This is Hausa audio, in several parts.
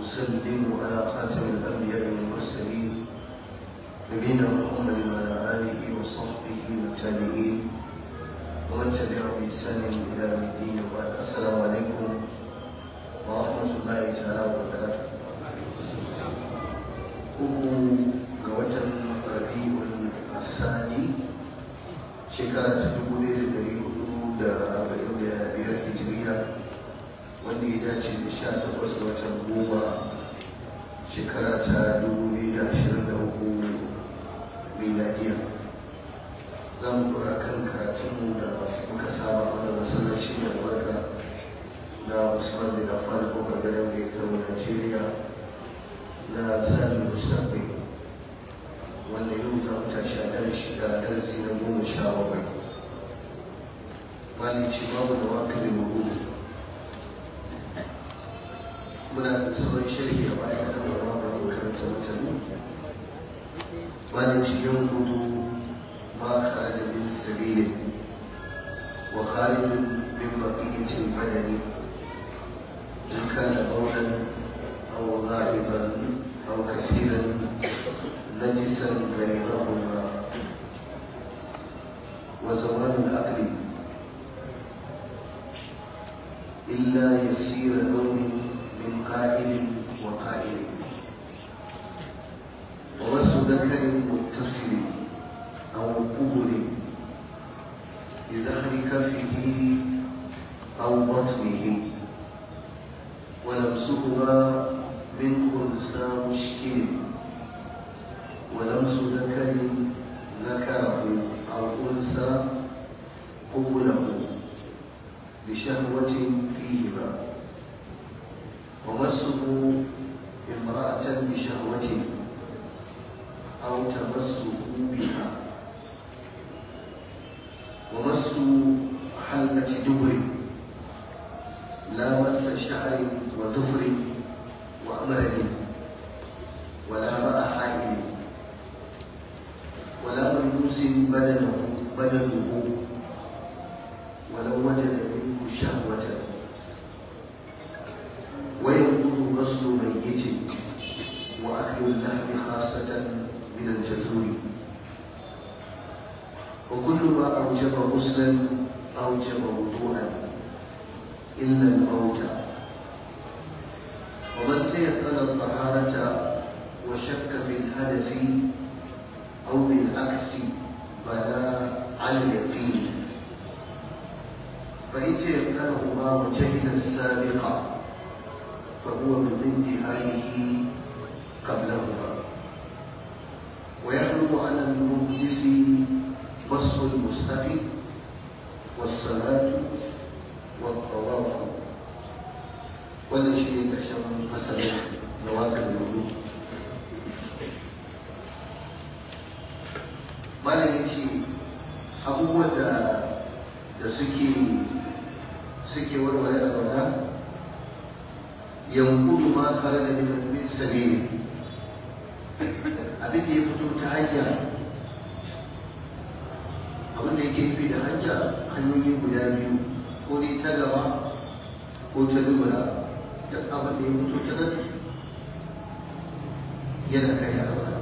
وأسلم على خاتم الأنبياء والمرسلين نبينا محمد وعلى آله وصحبه والتابعين ومن تبعهم بإحسان إلى يوم الدين وبعد السلام عليكم ورحمة الله تعالى وبركاته uku ga watan rabi'ul asani shekara ta dubu ɗaya da ɗari hudu da arba'in da biyar hijiriya wanda ya dace da sha takwas ga watan goma shekara ta dubu biyu da ashirin da uku miladiya za mu kura kan karatunmu da muka saba wanda masallaci da albarka na usman bin affan kofar gadon da ya kama najeriya na sani musamman wanda yau za mu tashi a darasi da darasi na goma sha bakwai mali ce babu da waka da mugu muna da sauran shirki a baya da wani ba mu karanta mutane mali ce yan gudu ma kharaja min sabilin wa kharijun min baqiyatil badani in kana bawlan aw ghaiban aw kasiran نجسا غيرهما وزوال العقل إلا يسير نوم من قائل وقائل ومس ذكر متصل أو قبل بظهر كفه أو بطنه ولمسهما من خنثى مشكل ولمس ذكر ذكره أو أنثى قبله بشهوة فيهما ومسه امرأة بشهوة أو تمسه بها ومس حلة دبر لا مس شعر وزفر وأمرد ولا ماء حائل ولا ملبوس بدنه بدنه ولو وجد منه شهوة وينقض غسل ميت وأكل اللحم خاصة من الجزور وكل ما أوجب غسلا أوجب وضوءا إلا الموت ومن تيقن الطهارة وشك في الحدث أو بالعكس بلا على اليقين فإن تيقنهما وجهل السابق فهو من انتهائه قبلهما ويحرم على المهندس مسح المستحي والصلاة والطواف ولا شيء كشف مثلا نواقض الوضوء malam ya ce abubuwan da da suke suke warware a bana yankudu ma kare da min sabili abin da ya fito ta hanya abin da yake nufi da hanya hanyoyi guda biyu ko dai ta gaba ko ta dubura duk abin da ya fito ta nan yana kai a bana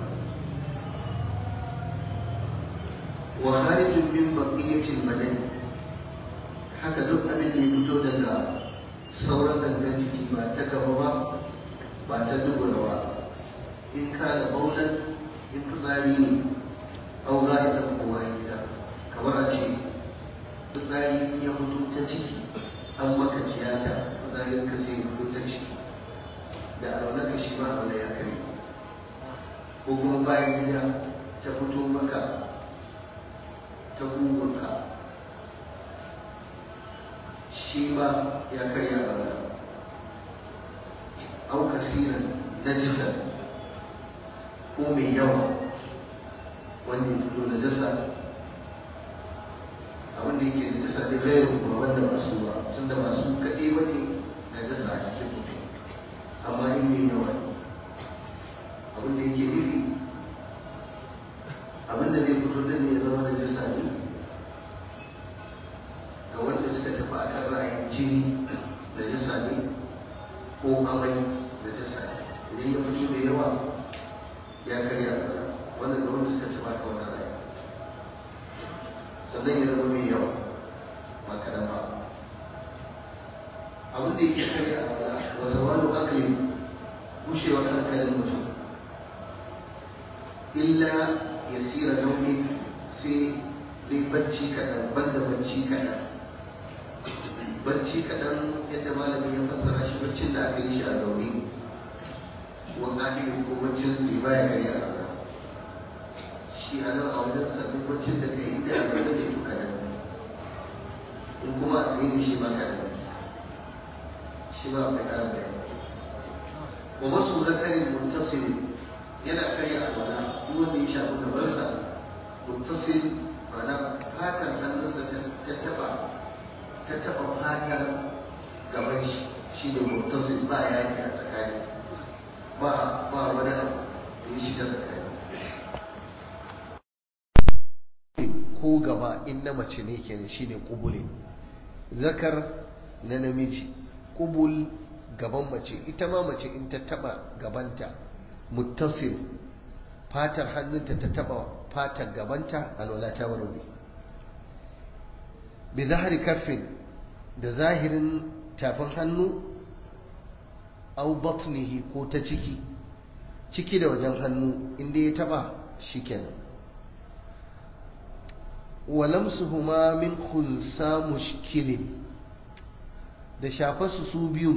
وخارج من بقية البدن haka duk abin da ya fito daga sauran gangan jiki ba ta gaba ba ba ta dubura ba in ka da baulan in fitsari ne au za a ta kowa gida kamar a ce fitsari ya fito ta ciki an maka tiyata fitsarin ka sai fito ta ciki da alwala ka shi ma alwala ya kare ko kuma bayan gida ta fito maka ta kugunka shi ma ya karya bana au kasiran najisan ko mai yawa wanda ya fito na dasa abinda yake da dasa da gairu ba wanda ba su ba tun da ba su kaɗai ba ne na dasa a cikin mutum amma in mai yawa ne abinda yake nufi abinda zai fito da ne ya zama da jisa ne ga wanda suka tafi a kan ra'ayin jini da jisa ne ko ko amai da ta sa idan ya fito da yawa ya karya alwala wannan da wanda suka ci baka wannan raya sannan ya zama mai yawa ba kaɗan ba abin da yake karya alwala wa zawalu akli gushewar hankalin mutum illa ya sira nauyi sai dai bacci kaɗan banda bacci kaɗan bacci kaɗan yadda malami ya fassara shi baccin da aka yi shi a zaune wa ƙa'idin ko baccin tsaye baya gari a rana shi a nan a wajen sabbin baccin da ka yi da a zaune ne to kaɗan in kuma a tsaye ne shi ma kaɗan shi ma akwai ƙarin bayani wa masu zakarin muttasil yana karya alwala duk wanda ya shafi gabansa muttasil ma'ana fatar hannunsa ta taɓa ta taɓa fatar gaban shi shi ne muttasil ba yaki a tsakani ba ba wani abu da ya shiga tsakani ko gaba in na mace ne kenan shi ne kubule zakar na namiji kubul gaban mace ita ma mace in ta taɓa gabanta muttasil fatar hannunta ta taɓa fatar gabanta alwala ta warware bi zahari kaffin da zahirin tafin hannu au batnihi ko ta ciki ciki da wajen hannu inda ya taba shikenan walamsuhuma min khunsa mushkilin da shafarsu su biyu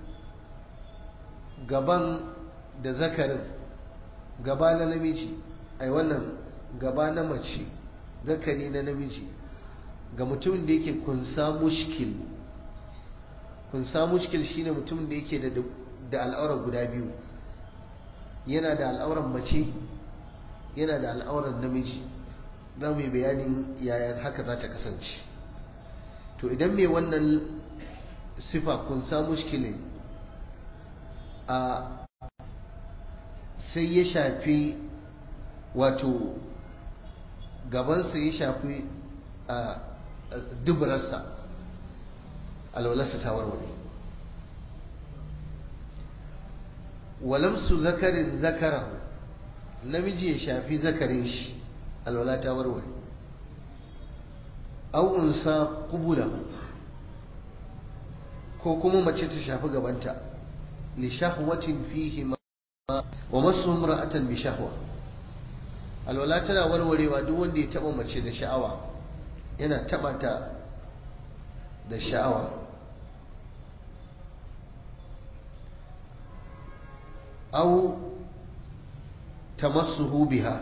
gaban da zakarin gaba na namiji ai wannan gaba na mace zakari na namiji ga mutumin da yake kunsa mushkil kunsa mushkil shine mutumin da yake da da al'aurar guda biyu yana da al'auran mace yana da al'auran namiji za mu yi bayanin yaya haka za ta kasance to idan mai wannan sifa kunsa mushkilin a sai ya shafi wato gabansa ya shafi a duburarsa alwalarsa ta warware walamsu zakarin zakarahu namiji ya shafi zakarin shi alwala ta warware au unsa kubulahu ko kuma mace ta shafi gabanta li shahwatin fihi ma wa masu imra'atan bi shahwa alwala tana warwarewa duk wanda ya taba mace da sha'awa yana taba ta da sha'awa au tamassuhu biha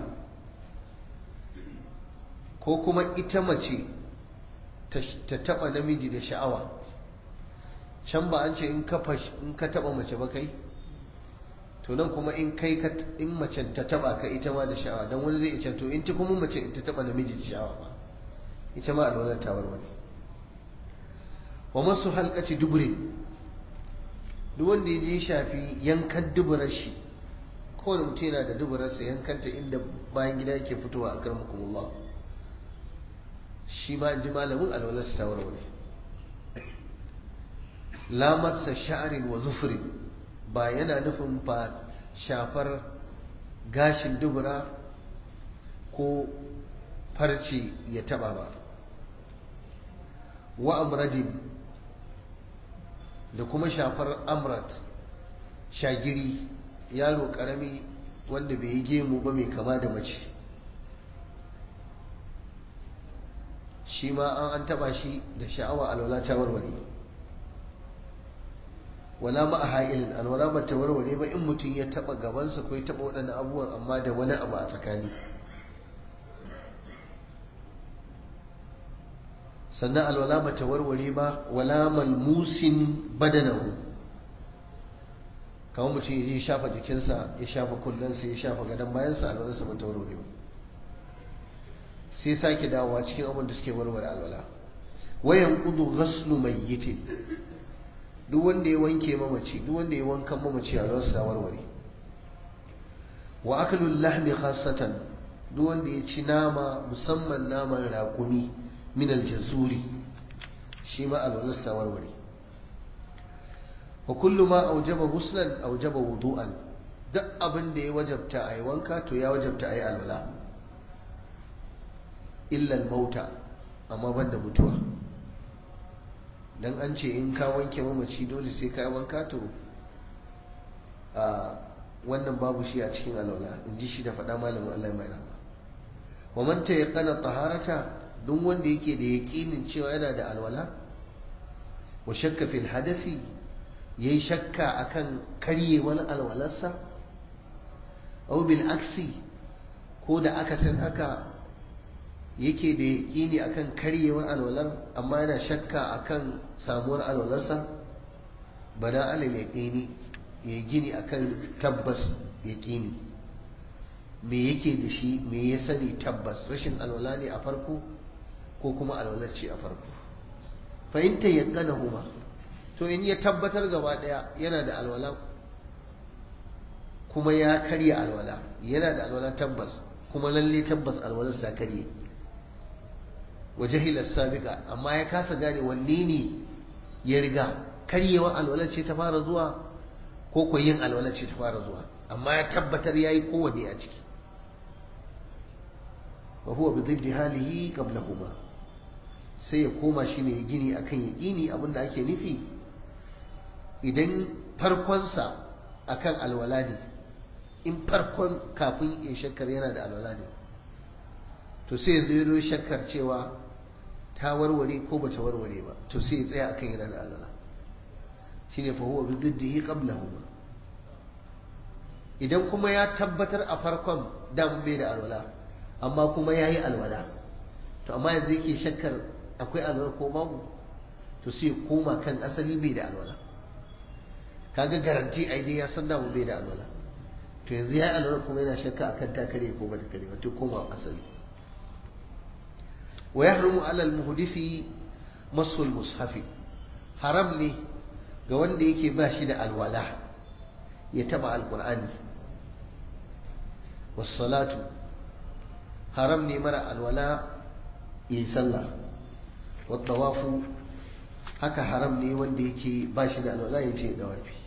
ko kuma ita mace ta taba namiji da sha'awa can ba an ce in ka taba mace ba kai to nan kuma in kai in mace ta taba ka ita ma da sha'awa dan wani zai ce to in ta kuma mace ta taba namiji da sha'awa ba ita ma alwalar ta warware wa masu halkaci dubure duk wanda ya je shafi yankan duburar shi kowane mutum yana da duburarsa yankanta inda bayan gida yake fitowa a karmakumullah shi ma ji malamin alwalarsa ta warware lamarsa sha'arin wa zufurin ba yana nufin ba shafar gashin dubura ko farce ya taba ba wa amradin da kuma shafar amrat shagiri yaro karami wanda bai yi gemu ba mai kama da mace shi ma an an taba shi da sha'awa alwala ta warware wala ma a ha'ilin alwala ba ta warware ba in mutum ya taba gabansa ko ya taba waɗannan abubuwan amma da wani abu a tsakani sannan alwala ba ta warware ba wala malmusin badanahu kamar mutum ya shafa jikinsa ya shafa kullansa ya shafa gadon bayansa alwalarsa ba ta warware ba sai sake dawowa cikin abin da suke warware alwala wayan kudu ghaslu mayyitin duk wanda ya wanke mamaci duk wanda ya wankan mamaci alwalarsa ta warware wa akalul lahmi khassatan duk wanda ya ci nama musamman naman raƙumi min aljazuri shi ma alwalarsa warware wa kullu ma aujaba ghuslan aujaba wudu'an duk abin da ya wajabta ayi wanka to ya wajabta ayi alwala illa al-mauta amma banda mutuwa dan an ce in ka wanke mamaci dole sai ka wanka to a wannan babu shi a cikin alwala in ji shi da faɗa malamin Allah mai rahama wa man tayaqqana taharata duk wanda yake da yaqinin cewa yana da alwala wa shakka fil hadathi yayi shakka akan karye wani alwalarsa aw bil aksi ko da aka san haka yake da yaqini akan karyewar alwalar amma yana shakka akan samuwar alwalarsa bana alal yaqini ya gini akan tabbas yaqini me yake da shi me ya sani tabbas rashin alwala ne a farko ko kuma alwalar ce a farko fahimta yankana huma to in ya tabbatar gaba daya yana da alwala kuma ya karya alwala yana da alwala tabbas kuma lalle tabbas alwalar sa karye wa jahilar sabiqa amma ya kasa gane wanne ne ya riga karyewa alwalar ce ta fara zuwa ko ko yin alwalar ce ta fara zuwa amma ya tabbatar yayi kowanne a ciki wa huwa bi dhiddi halihi qablahuma sai ya koma shine ya gini akan yaqini abinda ake nufi idan farkonsa akan alwala ne in farkon kafin ya shakkar yana da alwala ne to sai ya zo shakkar cewa ta warware ko bata warware ba to sai ya tsaya akan yana da alwala shine fa huwa bi dhiddihi qablahuma idan kuma ya tabbatar a farkon damun bai da alwala amma kuma ya yi alwala to amma yanzu yake shakkar akwai alwala ko babu to sai koma kan asali bai da alwala kaga garanti a dai ya san damun bai da alwala to yanzu ya yi alwala kuma yana shakka akan ta kare ko ba ta kare ba to koma asali wa yahrumu ala al-muhdisi masul mushafi haram ne ga wanda yake ba shi da alwala ya taba alqur'ani was salatu haram ne mara alwala yi sallah wattawafu haka haram ne wanda yake ba shi da alwala ya ce dawafi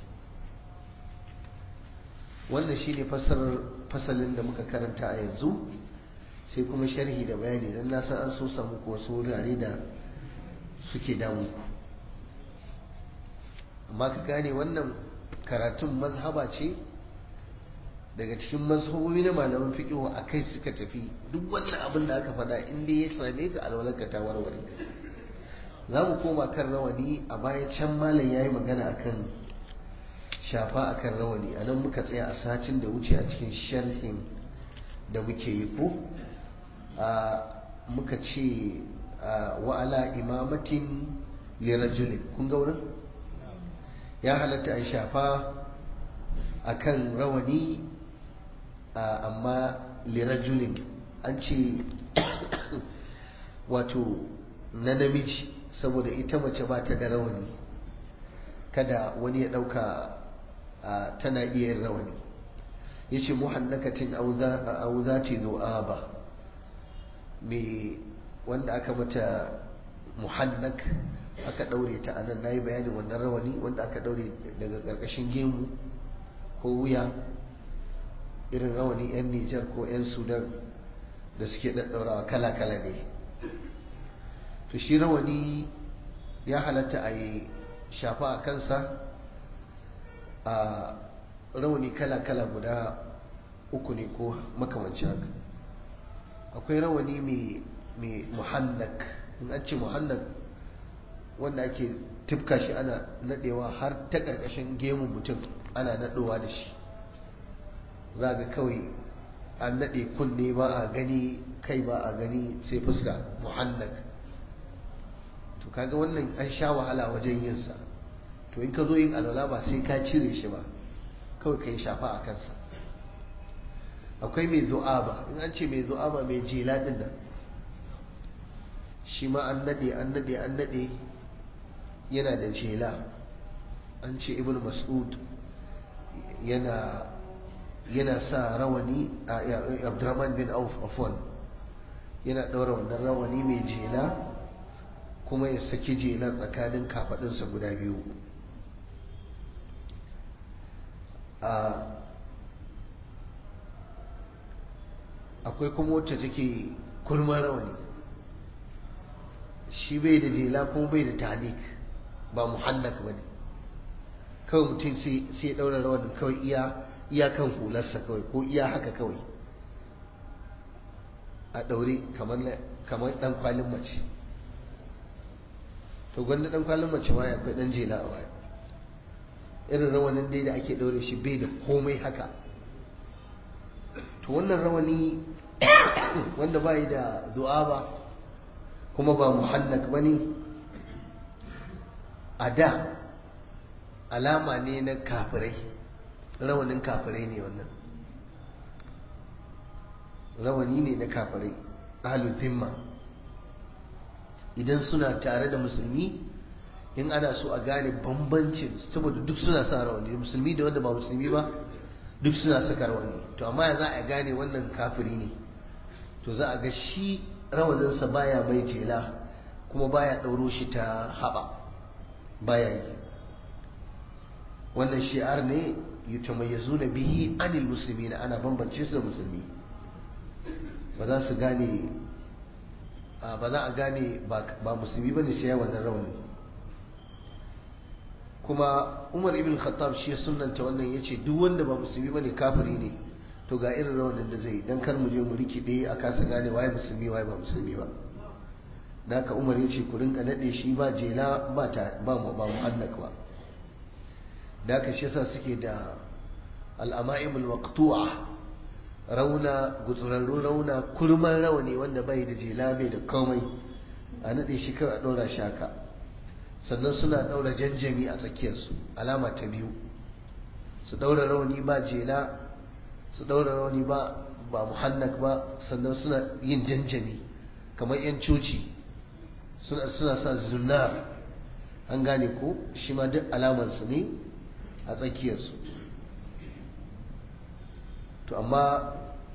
wannan shine fassarar fasalin da muka karanta a yanzu sai kuma sharhi da bayani don na san an so samu ko wasu wurare da suke damu amma ka gane wannan karatun mazhaba ce daga cikin mazhabobi na malaman fiqh a kai suka tafi duk wannan abin da aka faɗa in dai ya same ka alwalarka ta warware za mu koma kan rawani a baya can malam ya yi magana akan shafa akan rawani a nan muka tsaya a satin da wuce a cikin sharhin da muke yi ko muka ce wa'ala imamatin lirajulin kun ga wurin ya halatta a shafa akan rawani amma lirajulin an ce wato na namiji saboda ita mace ba ta da rawani kada wani ya ɗauka tana iya yin rawani ya ce muhannakatin au za ta zo ba mai wanda aka mata muhannak aka ɗaure ta a nan na yi bayanin wannan rawani wanda aka ɗaure daga ƙarƙashin gemu ko wuya irin rawani 'yan nijar ko 'yan sudan da suke ɗaɗɗaurawa kala-kala ne to shi rawani ya halatta a yi shafa a kansa a rawani kala-kala guda uku ne ko makamanci haka akwai rawani mai muhannak in an ce muhannak wanda ake tifka shi ana nadewa har ta ƙarƙashin gemun mutum ana nadowa da shi za ga kawai an nade kunne ba a gani kai ba a gani sai fuska muhannak to kaga wannan an sha wahala wajen yinsa to in ka zo yin alwala ba sai ka cire shi ba kawai ka yi shafa a kansa akwai mai zu'aba in an ce mai zu'aba mai jela din nan shi ma an nade an nade an nade yana da jela an ce ibn mas'ud yana yana sa rawani abdurrahman bin auf afwan yana ɗaura wannan rawani mai jela kuma ya saki jelar tsakanin kafaɗinsa guda biyu akwai kuma wacce take kurman rawani shi bai da jela kuma bai da tanik ba muhannak ba ne kawai mutum sai ya ɗaura rawanin kawai iya iya kan hularsa kawai ko iya haka kawai a ɗaure kamar ɗan kwalin mace to gwanda ɗan kwalin mace ma akwai ɗan jela a baya irin rawanin dai da ake ɗaure shi bai da komai haka to wannan rawani wanda bai da ba kuma ba muhannak ba ne a da alama ne na kafirai rawanin kafirai ne wannan rawani ne na kafirai ahalu zimma idan suna tare da musulmi in ana so a gane bambancin saboda duk suna sa rawani musulmi da wanda ba musulmi ba duk suna saka rawani to amma za a gane wannan kafiri ne to za a ga shi rawaninsa baya mai jela kuma baya ɗauro shi ta haɓa baya yi wannan shi'ar ne yutamayyazuna bihi anil muslimina ana bambance su da musulmi ba za su gane ba za a gane ba musulmi bane sai wannan rawani kuma Umar ibn Khattab shi sunnanta wannan yace duk wanda ba musulmi bane kafiri ne to ga irin rawanin da zai dan kar mu je mu rikide a kasa gane waye musulmi waye ba musulmi ba haka Umar yace ku rinka nade shi ba jela ba ta ba mu ba muhallak ba da haka shi yasa suke da al'ama'imul maqtu'a rauna gutsurarru rauna kurman rawani wanda bai da jela bai da komai a nade shi kawai a ɗora shi haka sannan suna ɗaura janjami a tsakiyarsu alama ta biyu su ɗaura rawani ba jela su ɗaura rawani ba ba muhannak ba sannan suna yin janjami kamar 'yan coci suna sa zunar an gane ko shi ma duk alamansu ne a tsakiyarsu to amma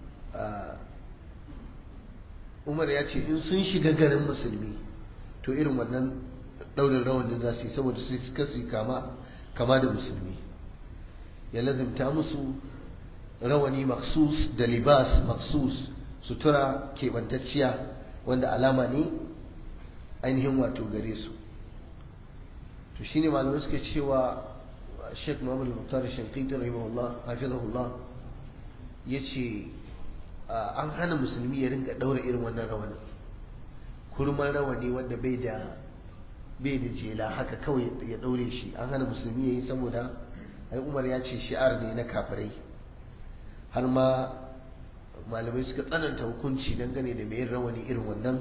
umar ya ce in sun shiga garin musulmi to irin wannan daurin rawanin za su yi saboda su suka su kama kama da musulmi ya lazimta musu rawani maksus da libas maksus sutura keɓantacciya wanda alama ne ainihin wato gare su to shine malamai suke cewa Sheikh Muhammad al-Muqtar Shanqiti rahimahullah hafizahullah yace an hana musulmi ya rinka daura irin wannan rawanin kurman rawani wanda bai da bai da jela haka kawai ya daure shi an hana musulmi yayi saboda ai Umar ya ce shi'ar ne na kafirai har ma malamai suka tsananta hukunci dangane da mai rawani irin wannan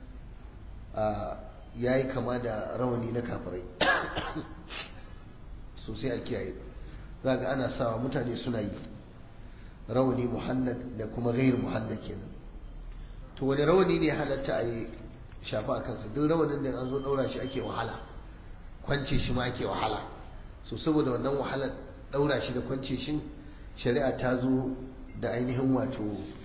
yayi kama da rawani na kafirai sosai a kiyaye za ga ana sawa mutane suna yi rawani muhannad da kuma gair muhannad kenan to wani rawani ne halatta a yi shafa a kansa duk rawanin da an zo daura shi ake wahala kwance shi ma ake wahala so saboda wannan wahalar daura shi da kwance shi shari'a ta zo da ainihin wato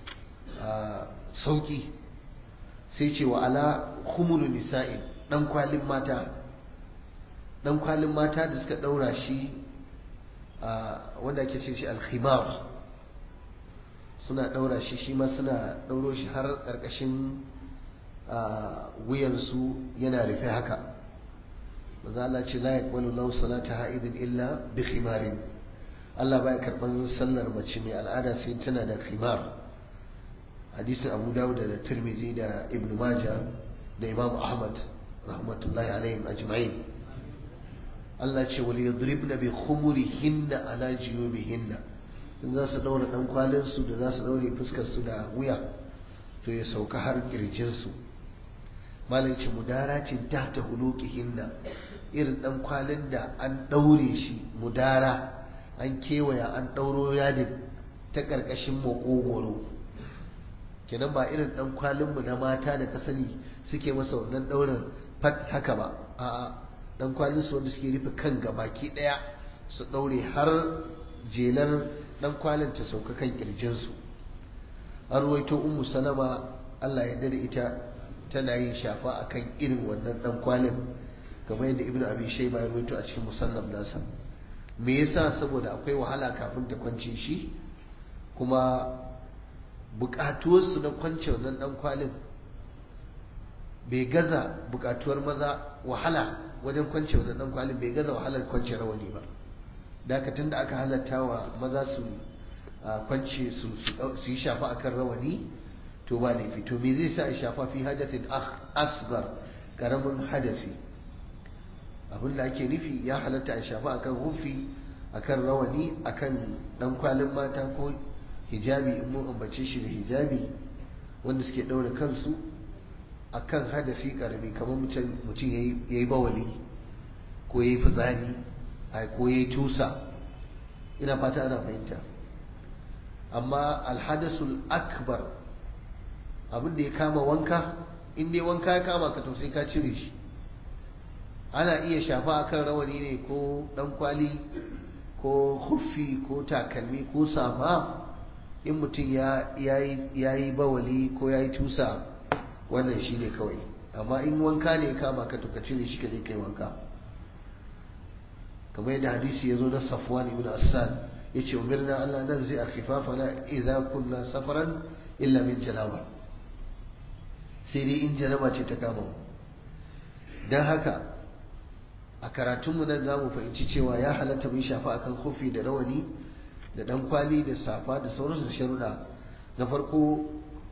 sauki sai ce wa ala khumulu nisa'in dan kwalin mata dan kwalin mata da suka daura shi wanda ake ce shi alkhimar suna daura shi shi ma suna dauro shi har karkashin wuyansu yana rufe haka maza Allah ce la yaqbalu lahu salata ha'idin illa bi khimarin Allah baya karban sallar mace mai al'ada sai tana da khimar hadisin Abu Dawud da Tirmidhi da Ibn Majah da Imam Ahmad rahmatullahi alaihim ajma'in Allah ce wal yadribna bi khumurihinna ala jiyubihinna in za su daura dan kwalin su da za su daure fuskar su da wuya to ya sauka har kirjin su malai ce mudaracin tahta hulukihinna irin dan kwalin da an daure shi mudara an kewaya an dauro yadin ta karkashin makogoro kenan ba irin dan kwalin mu na mata da ka sani suke masa wannan daurin fat haka ba a'a dan kwalin su wanda suke rufe kan gabaki daya su daure har jelar dan kwalin ta sauka kan kirjin su an ruwaito ummu salama Allah ya dare ita tana yin shafa akan irin wannan dan kwalin kamar yadda ibnu abi shayba ya ruwaito a cikin musannaf nasa me yasa saboda akwai wahala kafin ta kwance shi kuma bukatuwarsu na kwance wannan dan kwalin bai gaza bukatuwar maza wahala wajen kwance wannan dan kwalin bai gaza wahalar kwance rawani ba dakatun da aka halatta wa maza su kwance su yi shafa akan rawani to ba laifi to me zai sa a shafa fi hadathin asgar karamin hadasi abin da ake nufi ya halatta a shafa akan hufi akan rawani akan dan kwalin mata ko hijabi in mun ambace shi da hijabi wanda suke daura kansu akan hadasi karami kamar mutum ya yi bawali ko ya yi fitsari ko ya yi tusa ina fata ana fahimta amma alhadasul akbar abin da ya kama wanka in dai wanka ya kama ka to sai ka cire shi ana iya shafa akan rawani ne ko dan kwali ko huffi ko takalmi ko safa in mutum ya yi bawali ko ya yi tusa wannan shi ne kawai amma in wanka ne kama ka to ka cire shi ka je kai wanka kamar yadda hadisi ya zo na safwan ibn assan ya ce umirna Allah nan zai a khifafana idza kunna safaran illa min janaba sai dai in janaba ce ta kama mu don haka a karatunmu nan za mu fahimci cewa ya halatta mun shafa akan kofi da rawani da dan kwali da safa da sauransu da sharuɗa na farko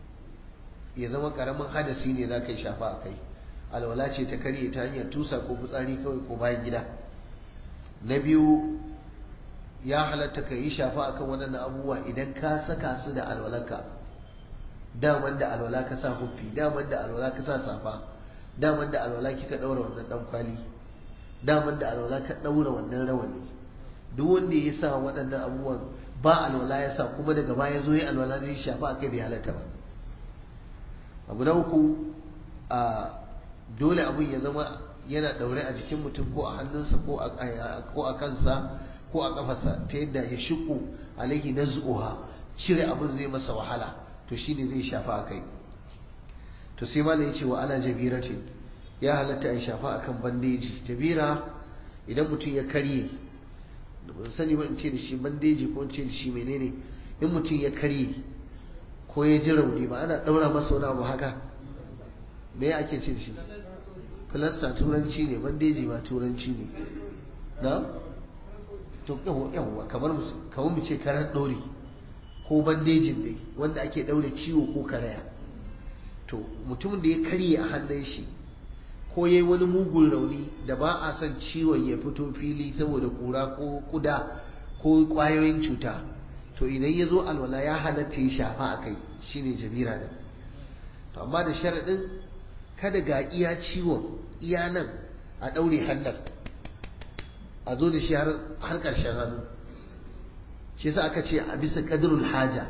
ya zama karamin hadasi ne za ka yi shafa a kai alwala ce ta karye ta hanyar tusa ko fitsari kawai ko bayan gida na biyu ya halatta ka yi shafa akan waɗannan abubuwa idan ka saka su da alwalanka daman da alwala ka sa huffi daman da alwala ka sa safa daman da alwala kika ɗaura wannan ɗan kwali daman da alwala ka ɗaura wannan rawani duk wanda ya sa waɗannan abubuwan ba alwala ya sa kuma daga baya zo ya alwala zai shafa a kai bai halatta ba abu na uku a dole abun ya zama yana ɗaure a jikin mutum ko a hannunsa ko a kansa ko a kafarsa ta yadda ya shiku alaihi na zuƙuha cire abun zai masa wahala to shine zai shafa a kai to sai malam ya ce wa ala jabiratin ya halatta a shafa akan bandeji jabira idan mutum ya karye ban sani ba in ce da shi bandeji ko in ce da shi menene in mutum ya karye ko ya ji rauni ba ana daura masa wani abu haka me ya ake ce da shi filasta turanci ne bandeji ma turanci ne na to yawwa kamar kamar mu ce karar dori ko bandejin dai wanda ake daure ciwo ko karaya to mutumin da ya karye a hannun shi ko ya yi wani mugun rauni da ba a son ciwon ya fito fili saboda kura ko kuda ko kwayoyin cuta to idan ya zo alwala ya halatta ya shafa a kai shine jabira da to amma da sharaɗin kada ga iya ciwon iya nan a ɗaure hannun a zo da shi har ƙarshen hannu shi yasa aka ce a bisa ƙadirul haja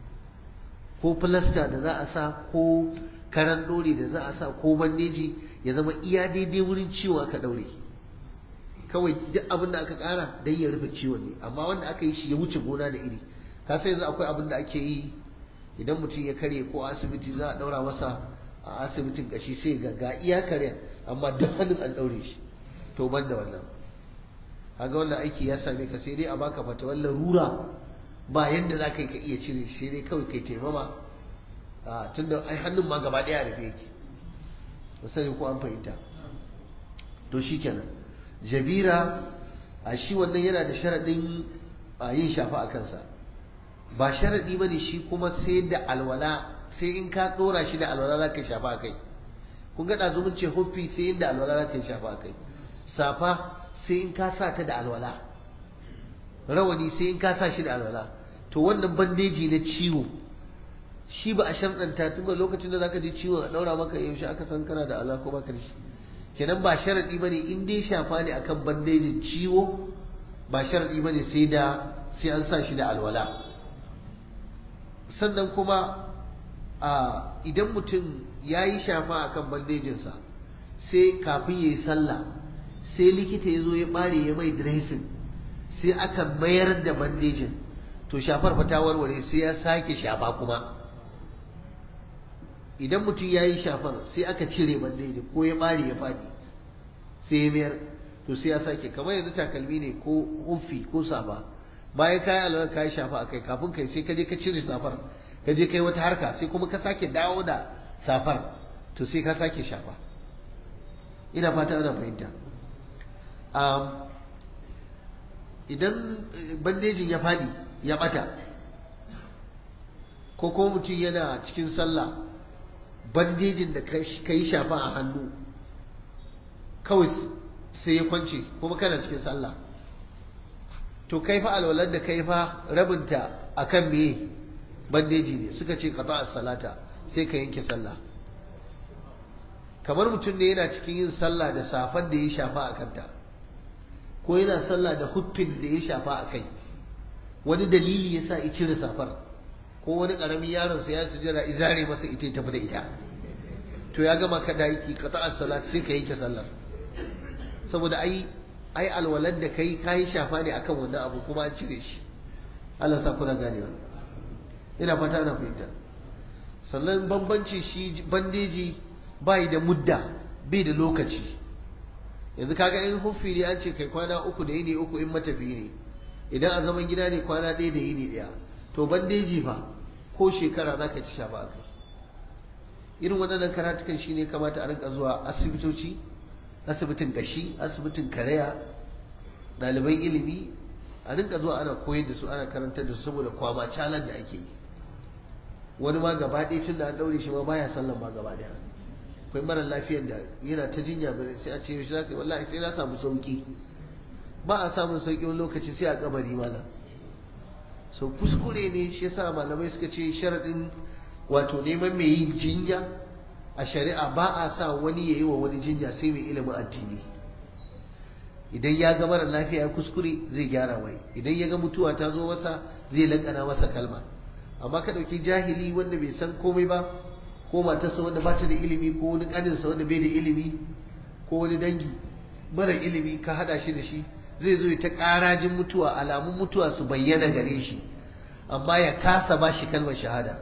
ko filasta da za a sa ko karan ɗore da za a sa ko bandeji ya zama iya daidai wurin ciwo aka ɗaure kawai duk abin da aka ƙara don ya rufe ciwon ne amma wanda aka yi shi ya wuce gona da iri ka sai yanzu akwai abin da ake yi idan mutum ya karye ko asibiti za a ɗaura masa a asibitin kashi sai ga ga iya karya amma duk hannun an ɗaure shi to ban da wannan kaga wannan aiki ya same ka sai dai a baka fatawar larura ba yadda za ka yi ka iya cire shi dai kawai kai taimama tunda ai hannun ma gaba ɗaya rufe yake ba sani ko an fahimta to shi kenan jabira a shi wannan yana da sharaɗin yin shafa a kansa ba sharaɗi ba ne shi kuma sai da alwala sai in ka ɗora shi da alwala za ka shafa a kai kun ga ɗazu mun ce huffi sai inda alwala za ka shafa a kai safa sai in ka sa ta da alwala rawani sai in ka sa shi da alwala to wannan bandeji na ciwo shi ba a sharɗanta tun ba lokacin da zaka ji ciwon a ɗaura maka yaushe aka san kana da ala ko baka da shi kenan ba sharaɗi ba ne in dai shafa ne akan bandejin ciwo ba sharaɗi ba ne sai da sai an sa shi da alwala sannan kuma a idan mutum ya yi shafa akan bandejinsa sai kafin ya yi sallah sai likita ya zo ya ɓare ya mai dressing sai aka mayar da bandejin to shafar fa ta warware sai ya sake shafa kuma idan mutum ya yi shafar sai aka cire bandeji ko ya ɓare ya faɗi sai ya mayar to sai ya sake kamar yanzu takalmi ne ko hufi ko safa bayan kayi alwala kayi shafa akai kafin kai sai ka je ka cire safar ka je kai wata harka sai kuma ka sake dawo da safar to sai ka sake shafa ina fata ana fahimta idan bandejin ya fadi ya bata ko kuma mutum yana cikin sallah bandejin da ka yi shafa a hannu kawai sai ya kwance kuma kana cikin sallah to kai fa alwalar da kai fa rabinta akan me bandeji ne suka ce qata salata sai ka yanke sallah kamar mutum ne yana cikin yin sallah da safan da ya shafa a kanta ko yana sallah da huffin da ya shafa a kai wani dalili yasa ya cire safar ko wani karamin yaron sa ya sujjada izare masa ita tafi da ita to ya gama ka daki qata salat sai ka yanke sallar saboda ai ai alwalad da kai kai shafa ne akan wannan abu kuma an cire shi Allah sa kuna ganewa ina fata ana fahimta sannan bambanci shi bandeji bai da mudda bai da lokaci yanzu kaga in huffi ne an ce kai kwana uku da yini uku in matafi ne idan a zaman gida ne kwana ɗaya da yini ɗaya to bandeji fa ko shekara za ka ci shafa a kai irin waɗannan karatukan shi ne kamata a rinka zuwa asibitoci asibitin gashi asibitin karaya ɗaliban ilimi a rinka zuwa ana koyar da su ana karantar da su saboda kwama calan da ake yi wani ma gaba ɗaya tun da an ɗaure shi ma baya sallan ma gaba ɗaya akwai mara lafiyar da yana ta jinya bane sai a ce shi zaka wallahi sai na samu sauki ba a samun sauki wani lokaci sai a kabari malam so kuskure ne shi yasa malamai suka ce sharadin wato neman mai yin jinya a shari'a ba a sa wani yayi wa wani jinya sai mai ilimin addini idan ya ga mara lafiya ya kuskure zai gyara wai idan ya ga mutuwa ta zo masa zai lakana masa kalma amma ka ɗauki jahili wanda bai san komai ba ko matarsa wanda ba ta da ilimi ko wani ƙaninsa wanda bai da ilimi ko wani dangi mara ilimi ka haɗa shi da shi zai zo ta ƙarajin mutuwa alamun mutuwa su bayyana gare shi amma ya kasa ba shi kalmar shahada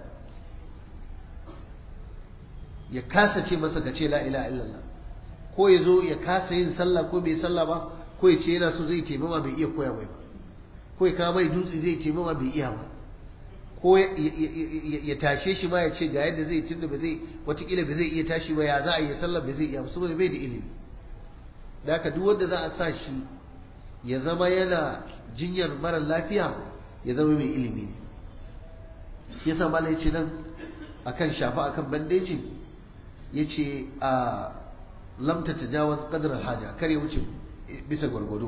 ya kasa ce masa ka ce la ilaha illallah ko ya zo ya kasa yin sallah ko bai sallah ba ko ya ce yana so zai taimama bai iya koya mai ba ko ya kawo mai dutse zai taimama bai iya ba ko ya tashe shi ma ya ce ga yadda zai tunda ba zai watakila ba zai iya tashi ba ya za a yi sallar ba zai iya ba saboda bai da ilimi da haka duk wanda za a sa shi ya zama yana jinyar mara lafiya ya zama mai ilimi ne shi yasa mala ya ce nan akan shafa akan bandeji ya ce a lamta tajawaz qadar haja kar ya wuce bisa gwargwado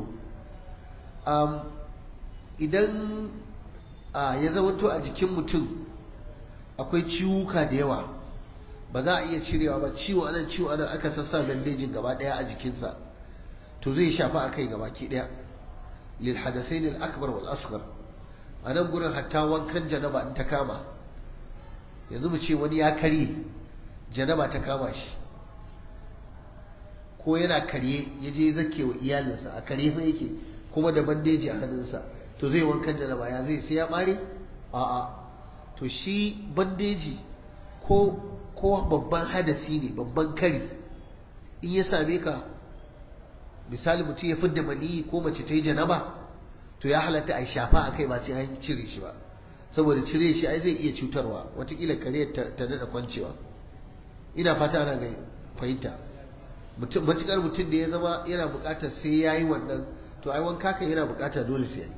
idan ya zamanto a jikin mutum akwai ciwuka da yawa ba za a iya cirewa ba ciwo anan ciwo anan aka sassa bandejin gaba daya a jikinsa to zai shafa a kai gaba ki daya lil hadasain al akbar wal asghar a nan gurin hatta wankan janaba in ta kama yanzu mu ce wani ya karye janaba ta kama shi ko yana karye ya je zake wa iyalinsa a karye fa yake kuma da bandeji a hannunsa to zai wankan janaba ya zai sai ya bare a'a to shi bandeji ko ko babban hadasi ne babban kari in ya same ka misali mutum ya fidda maniyi ko mace ta yi janaba to ya halatta a shafa a kai ba sai an cire shi ba saboda cire shi ai zai iya cutarwa watakila kare ta daɗa kwancewa ina fata ana ga fahimta mutum matukar mutum da ya zama yana buƙatar sai ya yi wannan to ai wanka kan yana buƙatar dole sai ya yi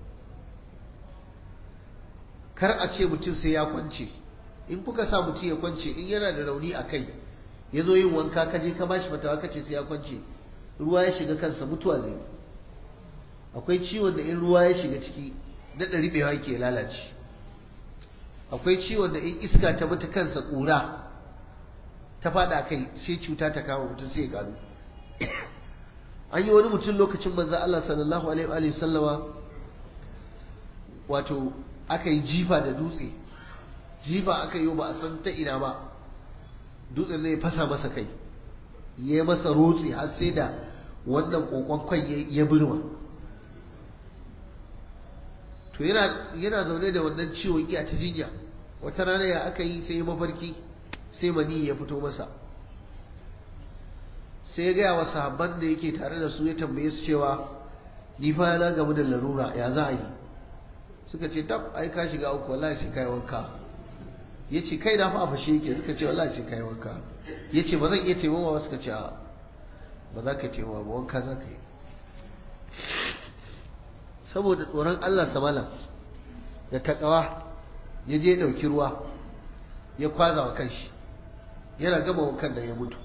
kar a ce mutum sai ya kwance in kuka sa mutum ya kwance in yana da rauni a kai ya zo yin wanka ka je ka ba shi fatawa ka ce sai ya kwance ruwa ya shiga kansa mutuwa zai akwai ciwon da in ruwa ya shiga ciki daɗa riɓewa yake lalace akwai ciwon da in iska ta mutu kansa ƙura ta faɗa kai sai cuta ta kama mutum sai ya gano an yi wani mutum lokacin manzan Allah sallallahu alaihi wa sallama wato aka yi jifa da dutse jifa aka yi ba a san ta ina ba dutsen ne ya fasa masa kai ya masa rotse har sai da wannan kokon kwan ya birma to yana zaune da wannan ciwon iya ta jinya wata rana ya aka yi sai mafarki sai mani ya fito masa sai ya gaya wa sahabban da yake tare da su ya tambaye su cewa ni fa na gamu da larura ya za a yi suka ce tab ai ka shiga uku wallahi sai kai wanka ya ce kai na fa a fashe yake suka ce wallahi sai kai wanka ya ce ba zan iya taimawa ba suka ce a ba za ka taimawa ba wanka za ka yi saboda tsoron Allah samala da takawa ya je ɗauki ruwa ya kwaza wa kanshi yana gama wankan da ya mutu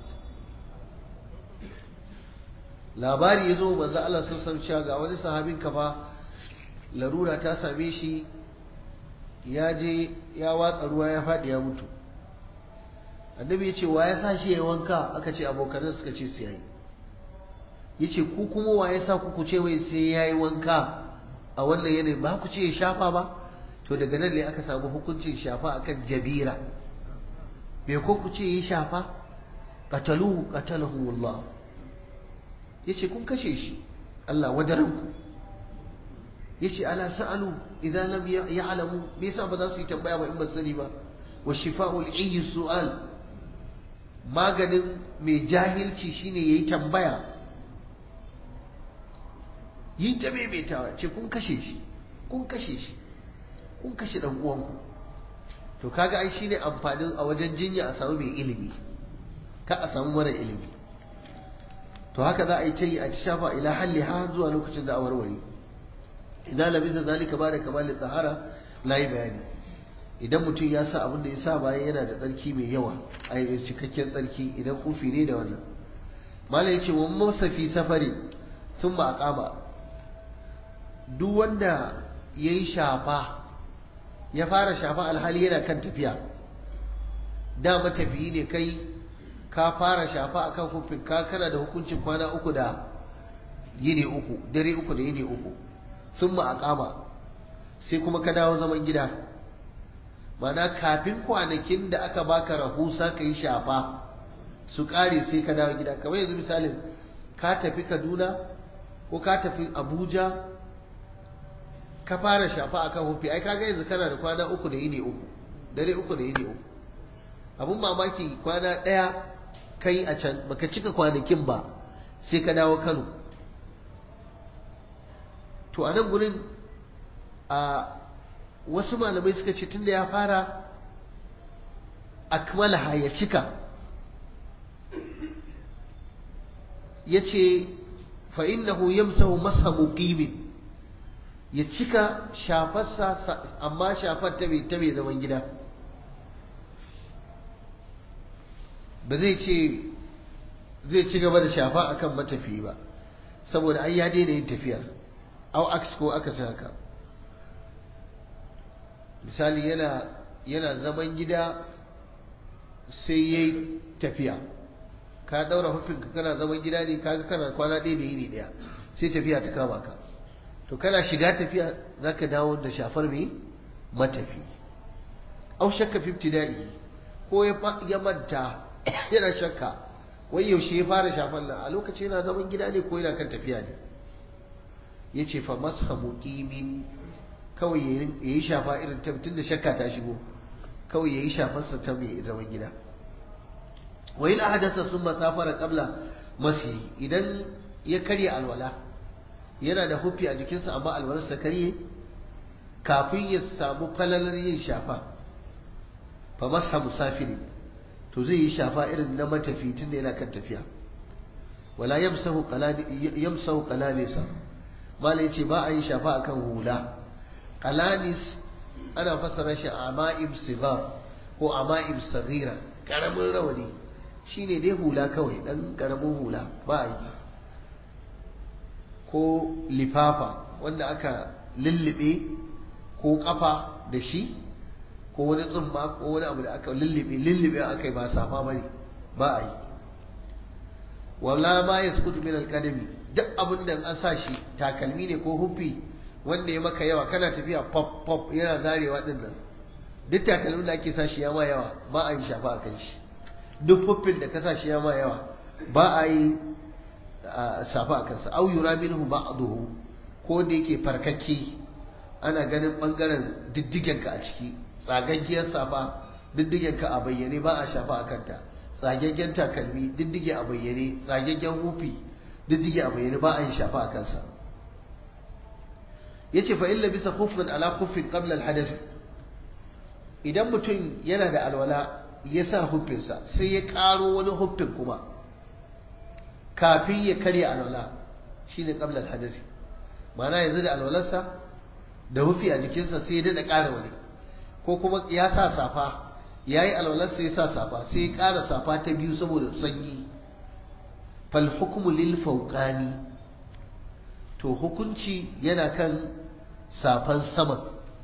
labari ya zo manzo Allah sun san cewa ga wani sahabin kafa larura ta same shi ya je ya watsa ruwa ya faɗi ya mutu annabi ya ce wa ya sa shi ya wanka aka ce abokanan suka ce su yayi ya ce ku kuma wa ya sa ku ku ce wai sai ya yi wanka a wannan yanayi ba ku ce ya shafa ba to daga nan ne aka samu hukuncin shafa akan jabira bai ko ku ce ya shafa qataluhu qatalahu Allah yace kun kashe shi Allah wadaranku yace ala sa'alu idan lam ya'lamu me yasa ba za su yi tambaya ba in ba sani ba wa shifa'ul ayyi su'al maganin mai jahilci shine yayi tambaya yi ta maimaitawa ce kun kashe shi kun kashe shi kun kashe dan uwanku to kaga ai shine amfanin a wajen jinya a samu mai ilimi ka a samu mara ilimi to haka za a yi ta yi a ci shafa ila halli har zuwa lokacin da a warware idan labisa zalika ba da kamalin tsahara layi bayani idan mutum ya sa abin da ya sa bayan yana da tsarki mai yawa a yi cikakken tsarki idan kufi ne da wannan malam ya ce wani masafi safari sun ma akama duk wanda ya yi shafa ya fara shafa alhali yana kan tafiya da matafiyi ne kai ka fara shafa akan hufin ka kana da hukuncin kwana uku da yini uku dare uku da yini uku sun ma akama sai kuma ka dawo zaman gida mana kafin kwanakin da aka baka rahusa ka yi shafa su kare sai ka dawo gida kamar yanzu misalin ka tafi kaduna ko ka tafi abuja ka fara shafa akan hufi ai kaga yanzu kana da kwana uku da yini uku dare uku da yini uku abun mamaki kwana ɗaya kai a can baka cika kwanakin ba sai ka dawo Kano to a nan gurin a wasu malamai suka ce tunda ya fara akmalaha ya cika ya ce fa'innahu yamsahu masa muqimin ya cika shafarsa amma shafar ta mai zaman gida ba zai ce zai ci gaba da shafa akan matafi ba saboda ai ya daina yin tafiyar au aks ko aka haka misali yana yana zaman gida sai yayi tafiya ka daura hufinka kana zaman gida ne kaga kana kwana ɗaya da yini ɗaya sai tafiya ta kama ka to kana shiga tafiya zaka dawo da shafar mai matafi au shakka fi ibtida'i ko ya manta yana shakka wai yaushe ya fara shafar nan a lokaci yana zaman gida ne ko yana kan tafiya ne yace fa masha muqimin kawai yayi shafa irin ta tun da shakka ta shigo kawai yayi shafar sa ta mai zaman gida wa ila hadatha thumma safara qabla masi idan ya karya alwala yana da hufi a jikinsa amma alwalarsa karye kafin ya samu falalar yin shafa fa masa musafiri to zai yi shafa irin na matafi tun da yana kan tafiya wala yamsahu qalani yamsahu qalanisa malai ce ba a yi shafa akan hula qalanis ana fassara shi ama'ib sigar ko ama'ib saghira karamin rawani shine dai hula kawai dan karamin hula ba a yi ko lifafa wanda aka lullube ko kafa da shi ko wani tsumma ko wani abu da aka lullube lullube aka yi ba safa bane ba a yi wala ma yasqutu min alqadami duk abin da an sa shi takalmi ne ko huffi wanda ya maka yawa kana tafiya pop pop yana zarewa din nan duk takalmin da ake sa shi ya ma yawa ba a yi shafa a kan shi duk huffin da ka sa shi ya ma yawa ba a yi safa a kansa au yura minhu ba'dahu ko da yake farkakke ana ganin bangaren diddigen ka a ciki tsagaggiyar safa diddigen ka a bayyane ba a shafa a kanta tsagaggen takalmi diddige a bayyane tsagaggen hufi diddige a bayyane ba a yi shafa a kansa ya ce fa'in labisa kufin ala kufin ƙabla alhadasi idan mutum yana da alwala ya sa hufinsa sai ya ƙaro wani hufin kuma kafin ya karya alwala shi ne ƙabla alhadasi mana yanzu da alwalarsa da hufi a jikinsa sai ya daɗa ƙara wani ko kuma ya sa safa ya yi alwalarsa ya sa safa sai ya ƙara safa ta biyu saboda sanyi fal hukumu lil fauqani to hukunci yana kan safan saman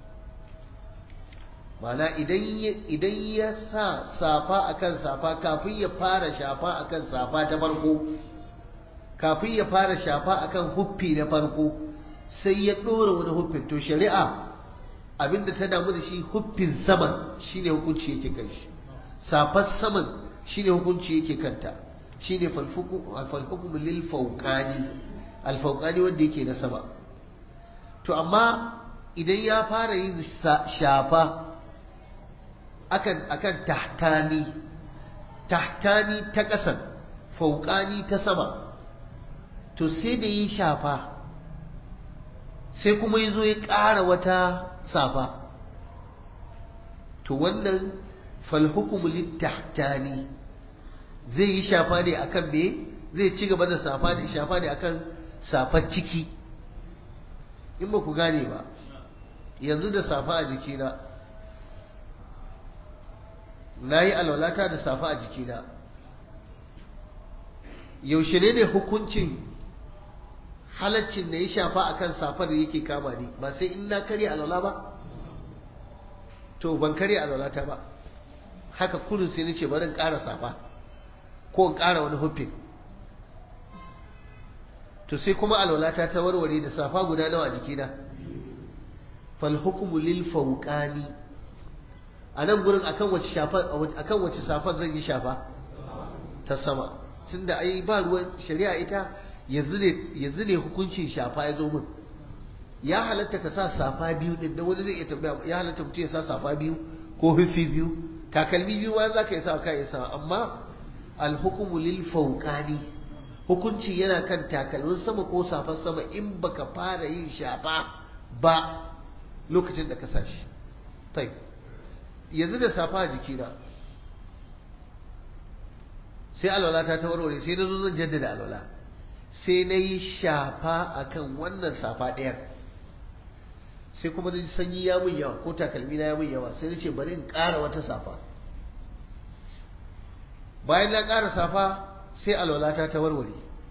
mana idan ya sa safa akan safa kafin ya fara shafa akan safa ta farko kafin ya fara shafa akan huffi na farko sai ya ɗora wani huffin to shari'a abinda ta damu da shi huffin saman shine hukunci yake kan shi safar saman shine hukunci yake kanta shine falhukum lil fawqani al fawqani wanda yake na sama to amma idan ya fara yin shafa akan akan tahtani tahtani ta ƙasan fawqani ta sama to sai da yi shafa sai kuma ya zo ya ƙara wata safa to wannan falhukumu littahtani zai yi shafa ne akan me zai ci gaba da safa ne shafa ne akan safar ciki in ba ku gane ba yanzu da safa a jikina na yi alwalata da safa a jikina yaushe ne ne hukuncin halaccin da ya shafa akan safar da yake kama ni ba sai in na karya alwala ba to ban karya alwalata ba haka kullum sai nace bari in ƙara safa ko in ƙara wani hufin to sai kuma alwalata ta warware da safa guda nawa a jikina fal hukmu lil fawqani a nan gurin akan wace shafa akan wace safar zan yi shafa ta sama tunda ai ba ruwan shari'a ita yanzu ne yanzu ne hukuncin shafa ya zo min ya halatta ka sa safa biyu din da wani zai iya tambaya ya halatta mutum ya sa safa biyu ko hufi biyu takalmi biyu ma za ka yi sa ka yi sa amma alhukumu lil fawqani hukunci yana kan takalmin sama ko safan sama in baka fara yin shafa ba lokacin da ka sa shi tai yanzu da safa a jikina sai alwala ta ta warware sai na zo zan jaddada alwala sai na yi shafa akan wannan safa ɗayar sai kuma na sanyi ya mun yawa ko takalmi na ya mun yawa sai na ce bari in ƙara wata safa bayan na ƙara safa sai alwalata ta warware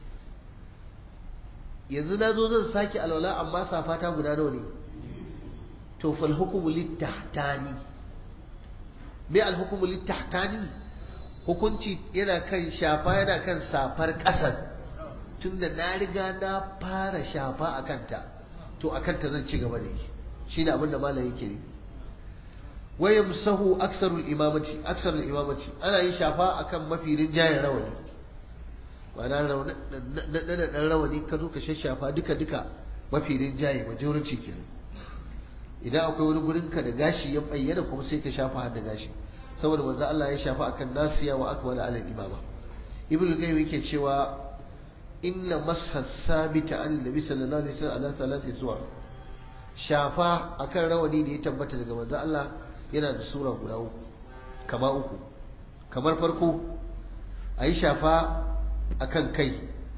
yanzu na zo zan sake alwala amma safa ta guda nawa ne to fal hukumu littahtani me al hukumu littahtani hukunci yana kan shafa yana kan safar ƙasar tunda na riga na fara shafa a kanta to a kanta zan ci gaba da yi shi ne abinda malam yake ne wayan sahu aksarul imamati aksarul imamati ana yin shafa akan mafi rinjayen rawani ma'ana na ɗan rawani ka zo ka shashafa duka duka mafi rinjaye majority kenan idan akwai wani gurin ka da gashi ya bayyana kuma sai ka shafa har da gashi saboda manzo Allah ya shafa akan nasiya wa akmala ala imama ibnu qayyim yake cewa inna masha sabita an nabi sallallahu alaihi wasallam ala thalathi suwar shafa akan rawani da ya tabbata daga manzo Allah yana da sura guda uku kama uku kamar farko ayi shafa akan kai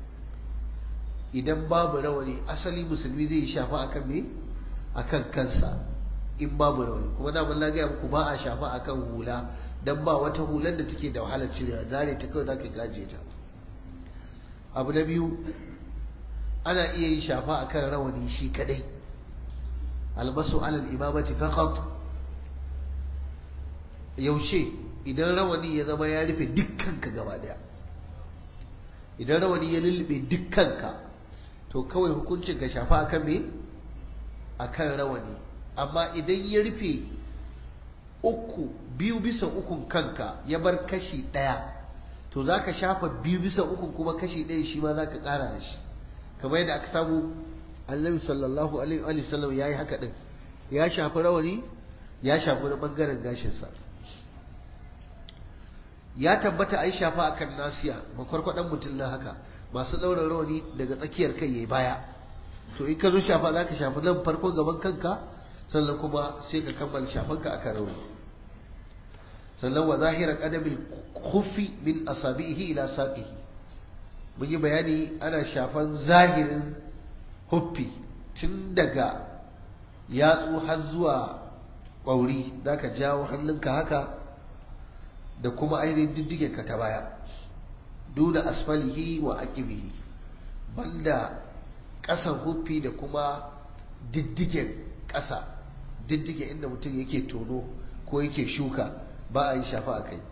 idan babu rawani asali musulmi zai shafa akan me akan kansa in babu rawani kuma da mun lagaya muku ba a shafa akan hula dan ba wata hular da take da wahalar cirewa zare ta kawai zaka gaje ta abu na biyu ana iya yin shafa akan rawani shi kadai albasu alal imamati faqat yaushe idan rawani ya zama ya rufe dukkanka gaba daya idan rawani ya lullube dukkanka to kawai hukuncin ka shafa akan me akan rawani amma idan ya rufe uku biyu bisa ukun kanka ya bar kashi daya to za ka shafa biyu bisa ukun kuma kashi ɗaya shi ma za ka ƙara da shi kamar yadda aka samu annabi sallallahu alaihi wa sallam ya yi haka ɗin ya shafi rawani ya shafi na ɓangaren gashinsa ya tabbata a yi shafa a kan nasiya makwarkwaɗan mutum na haka masu ɗaura rauni daga tsakiyar kai ya baya to in ka zo shafa za ka shafi nan farkon gaban kanka sannan kuma sai ka kammala shafanka a kan rauni sannan wa zahira qadabil khuffi min asabihi ila saqihi mun yi bayani ana shafan zahirin huffi tun daga yatsu har zuwa ƙwauri za ka jawo hannunka haka da kuma ainihin diddigenka ta baya duna asfalihi wa aqibihi banda ƙasan huffi da kuma diddigen ƙasa diddigen inda mutum yake tono ko yake shuka ba a yi shafa a kai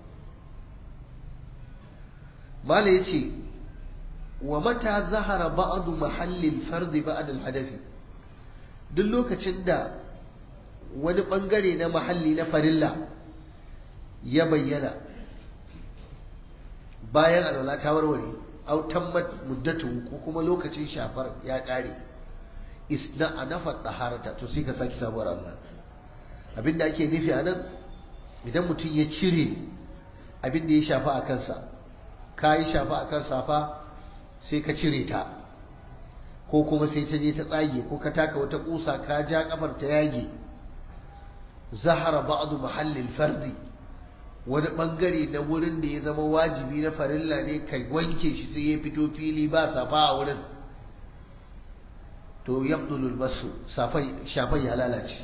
mala ya ce wa mata zahara ba'adu mahallin fardi ba'ad hadafi duk lokacin da wani bangare na mahalli na farilla ya bayyana bayan alwala ta warware au tammat muddatu ko kuma lokacin shafar ya kare isna anafa taharata to sai ka saki sabuwar Allah abinda ake nufi a nan idan mutum ya cire abinda ya shafa a kansa ka yi shafa a kan safa sai ka cire ta ko kuma sai ta je ta tsage ko ka taka wata kusa ka ja kafar ta yage zahara ba'du mahallin fardi wani bangare na wurin da ya zama wajibi na farilla ne kai wanke shi sai ya fito fili ba safa a wurin to yabdulul basu shafai ya lalace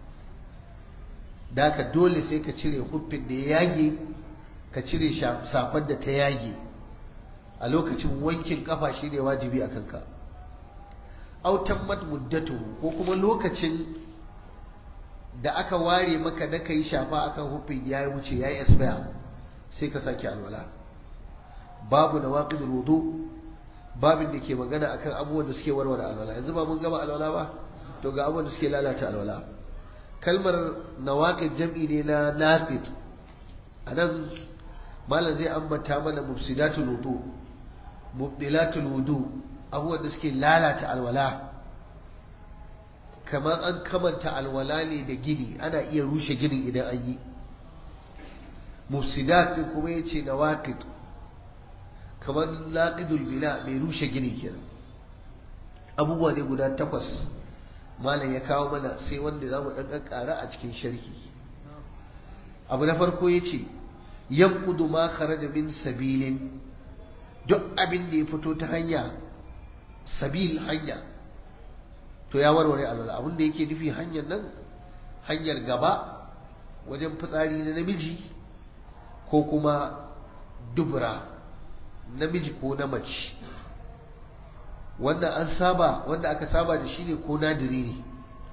da ka dole sai ka cire huffin da ya yage ka cire safar da ta yage a lokacin wankin kafa shi ne wajibi a kanka autan muddatu ko kuma lokacin da aka ware maka da ka yi shafa akan hufin ya wuce ya yi expire sai ka sake alwala babu na waƙidul wudu babin da ke magana akan abubuwan da suke warware alwala yanzu ba mun gama alwala ba to ga abubuwan da suke lalata alwala kalmar nawaqid jam'i ne na naqid anan malam zai ambata mana mufsidatul wudu mubdilatul wudu abubuwan da suke lalata alwala kamar an kamanta alwala ne da gini ana iya rushe ginin idan an yi mufsidat din kuma yace nawaqid kamar laqidul bina mai rushe gini kenan abubuwa ne guda takwas malam ya kawo mana sai wanda za mu ɗan ƙara a cikin sharhi abu na farko ya ce yankudu ma kharaja min sabilin duk abin da ya fito ta hanya sabil hanya to ya warware alwala abin da yake nufi hanyar nan hanyar gaba wajen fitsari na namiji ko kuma dubura namiji ko na mace wanda an saba wanda aka saba da shi ne ko nadiri ne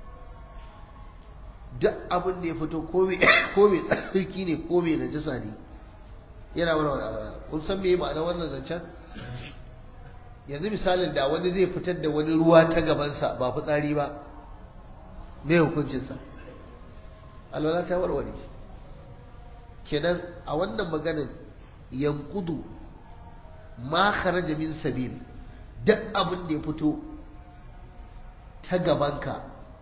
duk abin da ya fito ko mai tsarki ne ko mai najasa ne yana wani wani kun san me ma'ana wannan zancen yanzu misalin da wani zai fitar da wani ruwa ta gabansa ba fitsari ba me hukuncinsa alwala ta warware kenan a wannan maganin yankudu ma kharaja min sabil duk abin da ya fito ta gabanka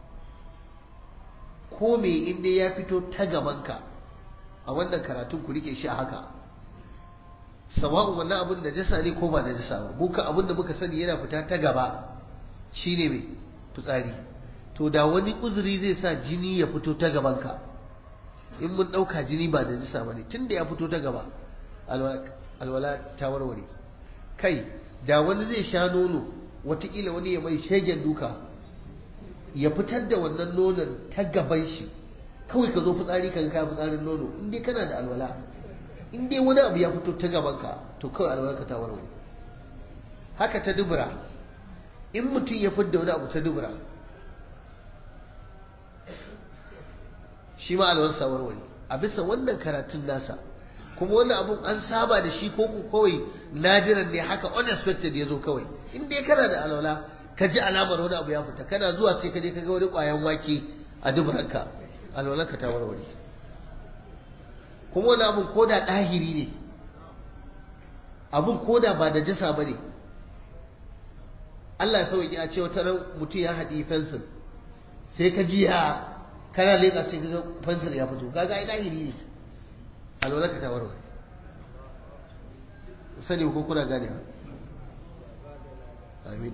ko me inda ya fito ta gabanka a wannan karatun ku rike shi a haka sawa'un wannan abin da jasa ne ko ba da jasa ba muka abin da muka sani yana fita ta gaba shine mai fitsari to da wani uzuri zai sa jini ya fito ta gabanka in mun ɗauka jini ba da jasa ba ne tun da ya fito ta gaba alwala ta warware kai da wani zai sha nono watakila wani ya mai shegen duka ya fitar da wannan nonon ta gaban shi kawai ka zo fitsari kan ka fitsarin nono in dai kana da alwala in dai wani abu ya fito ta gaban ka to kawai alwala ka ta warware haka ta dubura in mutum ya fitar da wani abu ta dubura shi ma alwalarsa warware a bisa wannan karatun nasa kuma wannan abun an saba da shi ko ku kawai nadiran ne haka unexpected ya zo kawai in dai kana da alwala ka ji alamar wani abu ya fita kana zuwa sai ka je ka ga wani ƙwayan wake a duburanka alwalarka ta warware kuma wani abun ko da ɗahiri ne abun ko da ba da jasa ba ne Allah ya sauƙi a ce wata ran mutum ya haɗi fensir sai ka ji ya kana leƙa sai ka ga fensir ya fito kaga ai ɗahiri ne alwalarka ta warware sani ko kuna gane amin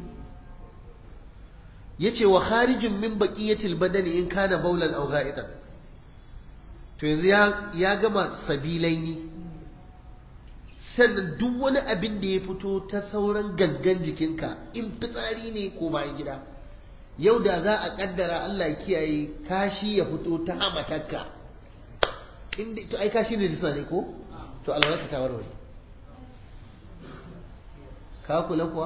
yace wa kharijin min baqiyatil badani in kana baulan aw ga'itan to yanzu ya ya gama sabilaini sannan duk wani abin da ya fito ta sauran gangan jikinka in fitsari ne ko bayan gida yau da za a kaddara Allah ya kiyaye kashi ya fito ta hamatarka inda to ai kashi ne jisa ne ko to alwarka ta warware ka kula kuwa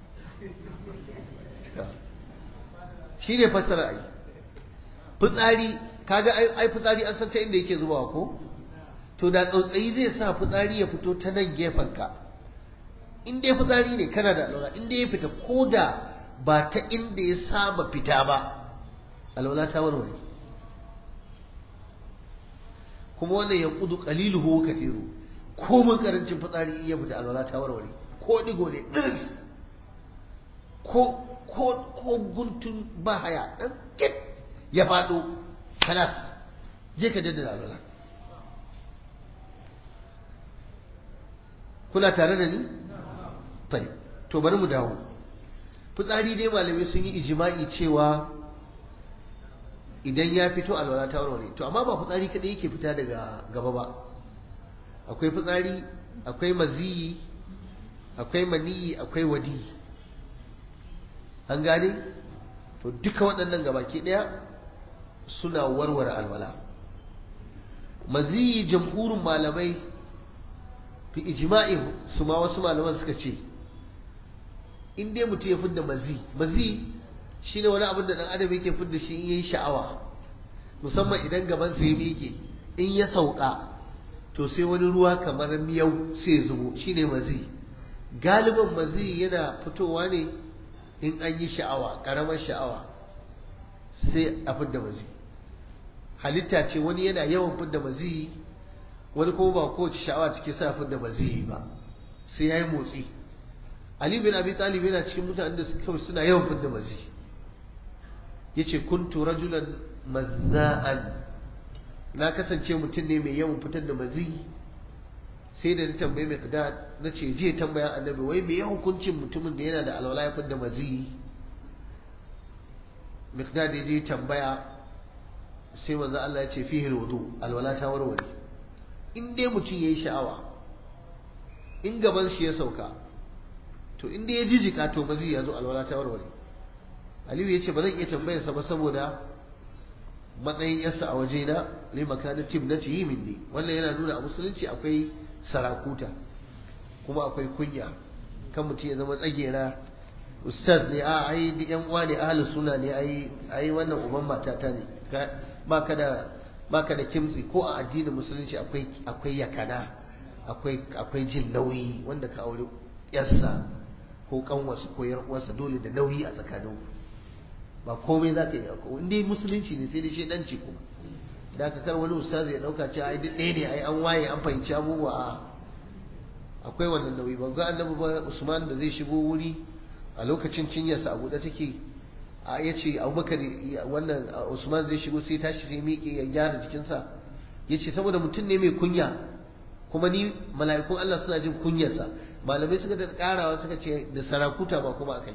shi ne fassara ai fitsari kaga ai fitsari an san ta inda yake zubawa ko to da tsautsayi zai sa fitsari ya fito ta nan gefenka in dai fitsari ne kana da alwala in dai ya fita ko da ba ta inda ya saba fita ba alwala ta warware kuma wannan ya kudu qaliluhu kathiru ko mun karancin fitsari in ya fita alwala ta warware ko digo ne dirs ko ko ko guntun ba haya dan kit ya fado kalas je ka jaddada alwala kuna tare da ni tai to bari mu dawo fitsari dai malamai sun yi ijima'i cewa idan ya fito alwala ta warware to amma ba fitsari kadai yake fita daga gaba ba akwai fitsari akwai maziyi akwai maniyi akwai wadi an gane to duka waɗannan gabaki ɗaya suna warware alwala maziyi jamhurin malamai fi ijima'i su ma wasu malaman suka ce in dai mutum ya fidda mazi mazi shine wani abin da dan adam yake fidda shi in yayi sha'awa musamman idan gaban sa ya miƙe in ya sauka to sai wani ruwa kamar miyau sai ya zubo shine mazi galiban mazi yana fitowa ne in an yi sha'awa karamar sha'awa sai a fidda mazi halitta ce wani yana yawan fidda mazi wani kuma ba kowace sha'awa take sa fidda mazi ba sai ya yi motsi Ali bin Abi Talib yana cikin mutanen da suka suna yawan fidda mazi yace kuntu rajulan mazza'an na kasance mutum ne mai yawan fitar da mazi sai da ni tambaye mai kada na ce je tambaya annabi wai me ya hukuncin mutumin da yana da alwala ya fidda mazi miqdad ya je tambaya sai manzo Allah ya ce fihi alwudu alwala ta warware in dai mutum yayi sha'awa in gaban shi ya sauka to inda ya jijika to mazi ya zo alwala ta warware aliyu ya ce ba zan iya tambayarsa ba saboda matsayin yarsa a wajena ne makanin tim na yi minni wannan yana nuna a musulunci akwai sarakuta kuma akwai kunya kan mutum ya zama tsagera ustaz ne a ai da yan uwa ne ahlus suna ne ai ai wannan uban matata ne baka da baka da kimtsi ko a addinin musulunci akwai akwai yakana akwai akwai jin nauyi wanda ka aure yarsa ko kanwarsa ko uwarsa dole da nauyi a tsakanin ba komai za ka yi ko inda musulunci ne sai dai shedanci kuma da aka kar wani ustaz ya dauka cewa ai duk ɗaya ne ai an waye an fahimci abubuwa akwai wannan nauyi ba ga annabi ba Usman da zai shigo wuri a lokacin cinyarsa a buɗe take a ya ce abubakar wannan Usman zai shigo sai tashi sai miƙe ya gyara jikinsa ya ce saboda mutum ne mai kunya kuma ni mala'ikun Allah suna jin kunyarsa malamai suka da karawa suka ce da sarakuta ba kuma akai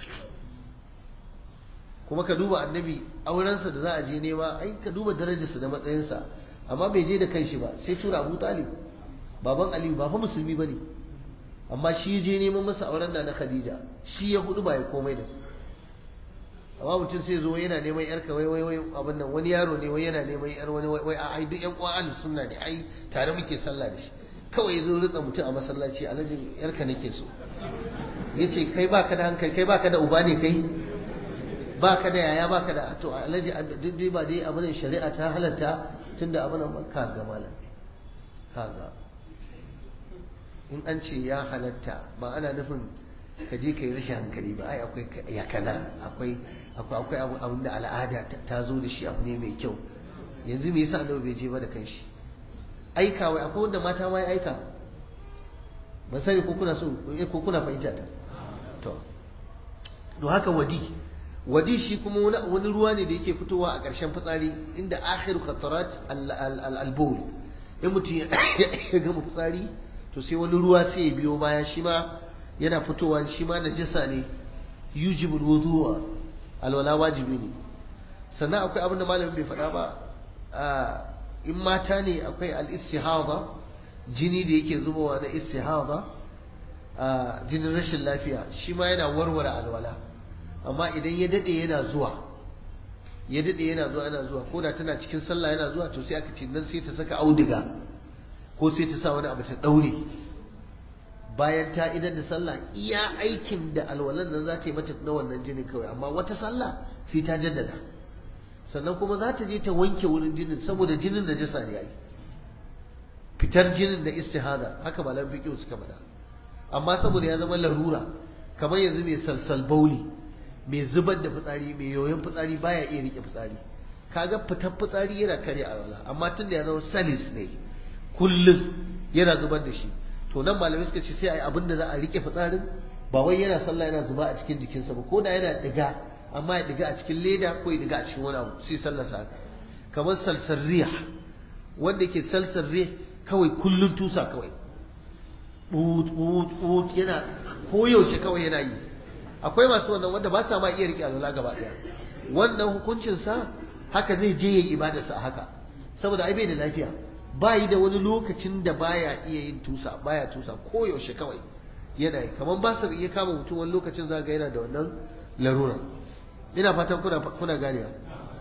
kuma ka duba annabi aurensa da za a je nema ai ka duba darajarsa da matsayinsa amma bai je da kanshi ba sai tura Abu Talib baban Aliyu ba fa musulmi bane amma shi je neman masa auren da na Khadija shi ya hudu ba ya komai da su amma mutum sai zo yana neman yar ka wai wai wai abin nan wani yaro ne wai yana neman yar wani wai a ai duk yan uwan ahlus sunna ne ai tare muke sallah da shi kawai ya zo rutsa mutum a masallaci alhaji yarka nake so yace kai baka da hankali kai baka da uba ne kai baka da yaya baka da to alhaji duk ba dai abin shari'a ta halatta tunda abin nan ka ga malam kaga in an ce ya halatta ba ana nufin ka je ka yi rashin hankali ba ai akwai yakana akwai akwai akwai abin da al'ada ta zo da shi abu ne mai kyau yanzu me yasa annabi bai je ba da kanshi aika wai akwai wanda mata ma ya aika ban sani ko kuna so ko kuna fahimta ta to to haka wadi wadi shi kuma wani wani ruwa ne da yake fitowa a ƙarshen fitsari inda akhiru qatarat al-bawl in mutum ya gama fitsari to to sai wani ruwa sai ya biyo baya shi ma yana fitowa shi ma najasa ne yujibul wudu'a alwala wajibi ne sannan akwai abin da malamin bai faɗa ba in mata ne akwai al-istihada jini da yake zubowa na istihada jinin rashin lafiya shi ma yana warware alwala amma idan ya dade yana zuwa ya dade yana zuwa yana zuwa ko da tana cikin sallah yana zuwa to sai aka ce nan sai ta saka auduga ko sai ta sa wani abu ta daure bayan ta idan da sallah iya aikin da alwalan nan za ta yi mata na wannan jinin kawai amma wata sallah sai ta jaddada sannan kuma za ta je ta wanke wurin jinin saboda jinin da jasa ne yayi fitar jinin da istihada haka malam fiqh suka faɗa amma saboda ya zama larura kamar yanzu mai salsal bauli mai zubar da fitsari mai yoyon fitsari baya iya rike fitsari kaga fitar fitsari yana kare alwala amma tunda ya zama salis ne kullum yana zubar da shi to nan malamai suka ce sai ai abin da za a rike fitsarin ba wai yana sallah yana zuba a cikin jikinsa ba ko da yana diga amma ya diga a cikin leda ko ya diga a cikin wani abu sai sallar sa haka kamar salsal riyah wanda ke salsal riyah kawai kullun tusa kawai but but but yana koyaushe kawai yana yi akwai masu wannan wanda ba sa ma iya rike alwala gaba daya wannan hukuncin sa haka zai je yayi ibadarsa a haka saboda ai bai da lafiya ba yi da wani lokacin da baya iya yin tusa baya tusa koyaushe kawai yana yi kamar ba su iya kama mutum wani lokacin za ga yana da wannan larura ina fatan kuna kuna ganewa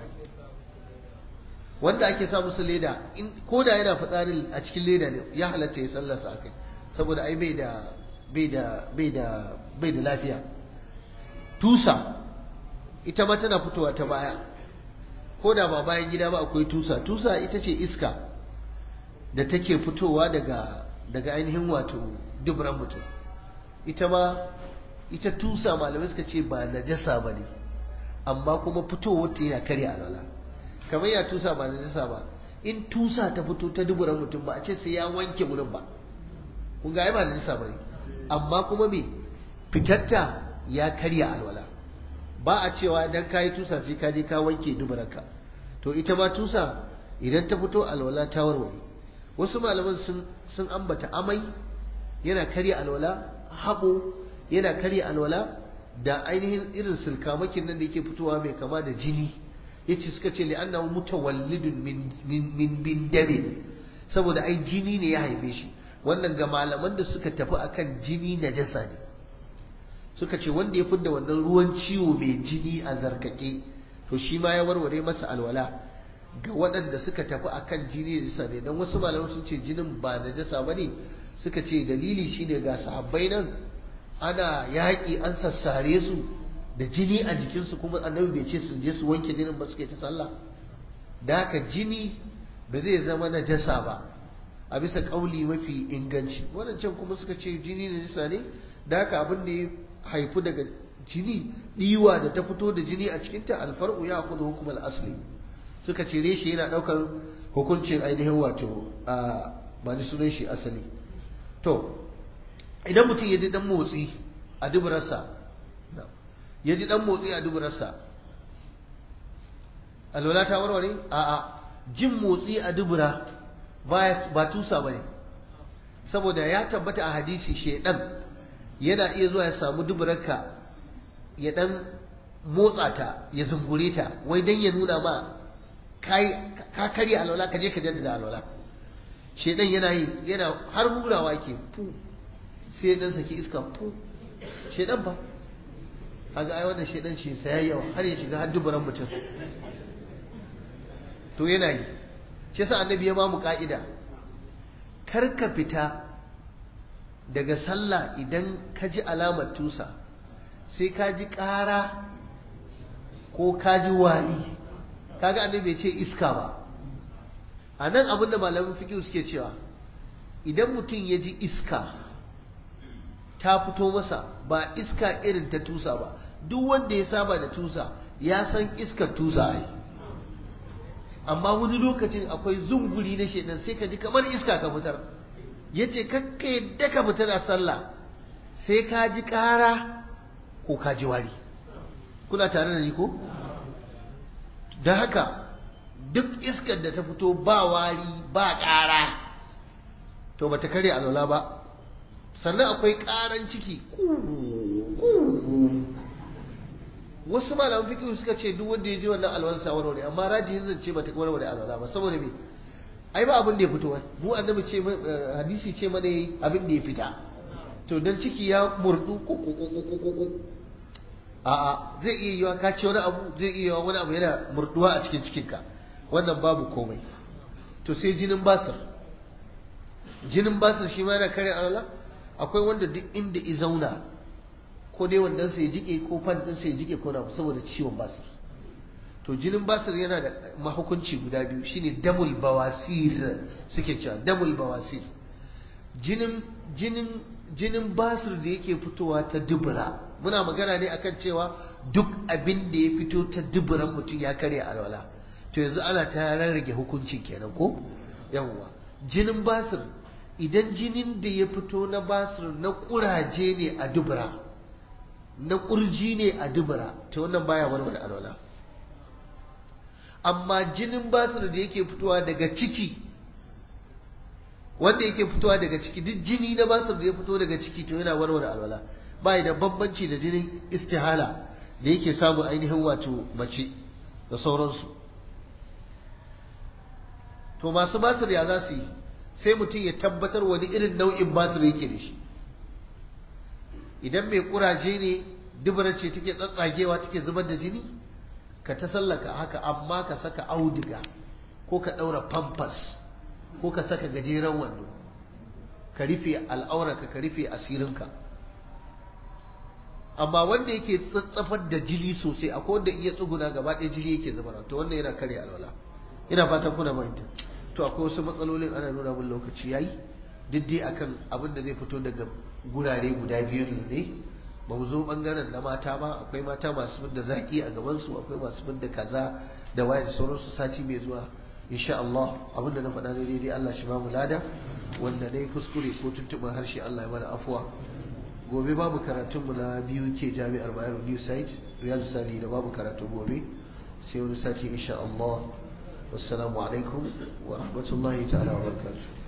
wanda ake sa musu leda in ko da yana fitsari a cikin leda ne ya halatta ya sallarsa akai saboda ai bai da bai da bai da bai da lafiya tusa ita ma tana fitowa ta baya ko da ba bayan gida ba akwai tusa tusa ita ce iska da take fitowa daga daga ainihin wato dubran mutum ita ma ita tusa malamai suka ce ba najasa ba ne amma kuma fitowar ta yana karya alala kamar ya tusa ba najasa ba in tusa ta fito ta duburan mutum ba a ce sai ya wanke wurin ba kun ga ai ba najasa ba ne amma kuma me fitatta ya karya alwala ba a cewa idan ka yi tusa sai ka je ka wanke duburanka to ita ma tusa idan ta fito alwala ta warware wasu malaman sun sun ambata amai yana karya alwala haƙo yana karya alwala da ainihin irin silkamakin nan da yake fitowa mai kama da jini yace suka ce li'annahu mutawallidun min min min bin dare saboda ai jini ne ya haife shi wannan ga malaman da suka tafi akan jini najasa ne suka ce wanda ya fidda wannan ruwan ciwo mai jini a zarkake to shi ma ya warware masa alwala ga waɗanda suka tafi akan jini najasa ne don wasu malaman sun ce jinin ba najasa ba ne suka ce dalili shine ga sahabbai nan ana yaƙi an sassare su da jini a jikinsu kuma annabi bai ce su je su wanke jinin ba suka yi ta sallah da haka jini ba zai zama najasa ba a bisa ƙauli mafi inganci waɗancan kuma suka ce jini najasa ne da haka abin da ya haifu daga jini ɗiwa da ta fito da jini a cikinta alfar'u ya kudu hukumar asali suka ce reshe yana ɗaukar hukuncin ainihin wato a ba ni sunan shi asali to idan mutum ya ji dan motsi a duburarsa ya ji dan motsi a duburarsa alwala ta warware a'a jin motsi a dubura ba tusa ba ne saboda ya tabbata a hadisi shedan yana iya zuwa ya samu duburarka ya dan motsa ta ya zungure ta wai dan ya nuna ma ka karya alwala ka je ka jaddada alwala shedan yana yi yana har hurawa ke fu sai dan saki iska fu shedan fa kaga ai wannan shedan shi sai yawa har ya shiga har dubaran mutum to yana yi shi yasa annabi ya mamu ka'ida kar ka fita daga sallah idan ka ji alamar tusa sai ka ji ƙara ko ka ji wari kaga annabi bai ce iska ba a nan abin da malamin fikihu suke cewa idan mutum ya ji iska ta fito masa ba iska irin ta tusa ba duk wanda ya saba da tusa ya san iskar tusa ai amma wani lokacin akwai zunguri na shedan sai ka ji kamar iska ka fitar ya ce kakka yadda ka fitar a sallah sai ka ji ƙara ko ka ji wari kuna tare da ni ko da haka duk iskar da ta fito ba wari ba ƙara to ba ta karya alwala ba sannan akwai ƙaran ciki wasu malaman fikihu suka ce duk wanda ya ji wannan alwala sa warware amma rajihin zance ba ta warware alwala ba saboda me ai ba abin da ya fito mu annabi ce hadisi ce mana abin da ya fita to dan ciki ya murdu a'a zai iya yiwa ka ce wani abu zai iya yiwa wani abu yana murduwa a cikin cikinka wannan babu komai to sai jinin basir jinin basir shi ma yana kare alwala akwai wanda duk inda i zauna ko dai wandan sai jike ko fan din sai jike ko na saboda ciwon basir to jinin basir yana da mahukunci guda biyu shine damul bawasir suke cewa damul bawasir jinin jinin jinin basir da yake fitowa ta dubura muna magana ne akan cewa duk abin da ya fito ta duburan mutum ya karya alwala to yanzu ana ta rarrage hukuncin kenan ko yawwa jinin basir idan jinin da ya fito na basir na kuraje ne a dubura na kurji ne a dubura to wannan baya warware alwala amma jinin basir da yake fitowa daga ciki wanda yake fitowa daga ciki duk jini na basir da ya fito daga ciki to yana warware alwala bai da bambanci da jinin istihala da yake samun ainihin wato mace da sauransu to masu basir ya za su yi sai mutum ya tabbatar wani irin nau'in basir yake da shi idan mai kuraje ne dubara ce take tsatsagewa take zubar da jini ka ta sallaka haka amma ka saka auduga ko ka ɗaura pampas ko ka saka gajeren wando ka rufe al'aurarka ka rufe asirinka amma wanda yake tsatsafar da jini sosai akwai wanda iya tsuguna gaba ɗaya jini yake zubar to wannan yana karya alwala ina fatan kuna fahimta to akwai wasu matsalolin ana nuna mun lokaci yayi duk dai akan abin da zai fito daga gurare guda biyu ne ba mu zo bangaren na mata ba akwai mata masu da zaki a gaban su akwai masu da kaza da waye da sauransu sati mai zuwa insha Allah abin da na faɗa ne daidai Allah shi ba mu lada wanda dai kuskure ko tuntuɓin harshe Allah ya mana afuwa gobe babu karatunmu na biyu ke jami'ar Bayero New Site Riyadu Sani da babu karatu gobe sai wani sati insha Allah wassalamu alaikum wa rahmatullahi ta'ala wa barakatuh